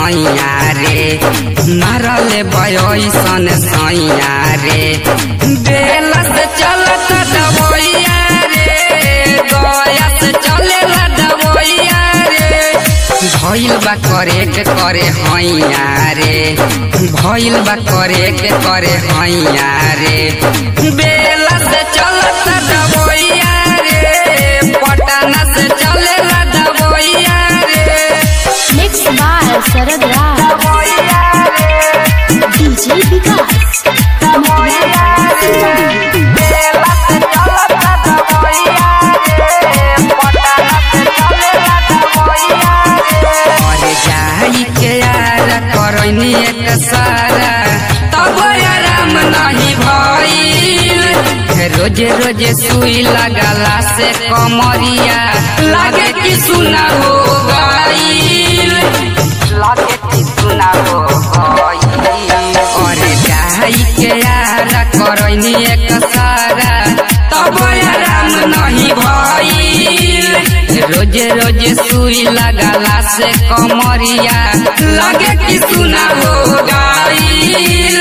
सैया रे मारले बयसन सैया रे बेला से चलत दबैया रे गया से चलेला दबैया रे भइल बा करे के करे हैया रे भइल बा करे के करे हैया रे बेला से चलत दबैया रे पटना से चलेला दबैया रे Mixed by Sarad Raj. DJ Vikas. अरे जाई के यार करनी एक सारा तब आराम नहीं भइल रोजे रोजे सुई लगला से कमरिया लागे कि सुना हो गईल लागे कि सुना हो गईल अरे जाई के यार करनी एक सारा तब आराम नहीं भइल रोजे रोजे सुई लगला से कमरिया लगे कि सुना हो गईल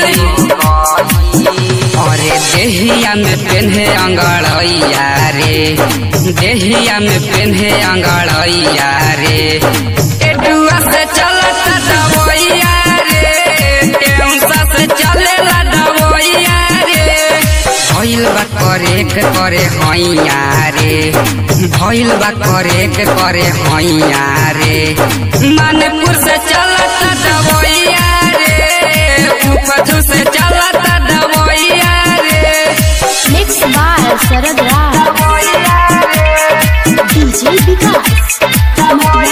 अरे देहिया में पेन्हे अंगड़ैया रे देहिया में पेन्हे अंगड़ैया रे टेटुआ से चलत दबैया रे टेउसा से चलेला दबैया रे भइल बा करे के करे हैया रे भइल बा करे के करे हैया रे मानपुर से चलत दबैया रे उपजू से चलत दबैया रे Mixed by Sarad Raj. DJ Vikas.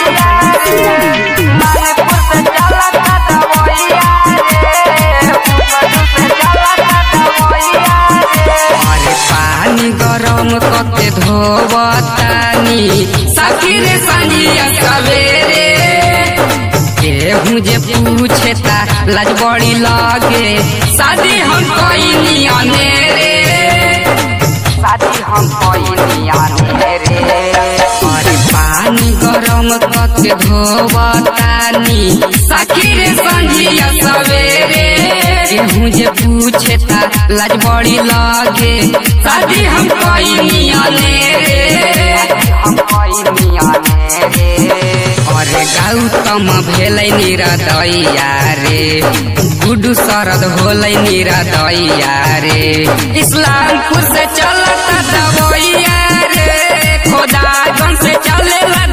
अरे पानी गरम कके धोबतानी सखीर संजिया सवेरे केहू जे पूछे ता लाज बड़ी लागे शादी हम कईनी अनेरे शादी हम कईनी अनेरे अरे पानी गरम कके धोबतानी सखीर संजिया सवेरे केहू जे पूछे ता लाज बड़ी लागे शादी हम कईनी अनेरे हम कईनी अनेरे अरे गौतम भेलै निरदैया रे गुडू शरद होलै निरदैया रे इस्लामपुर से चलत दबैया रे खोदागंज से चलेला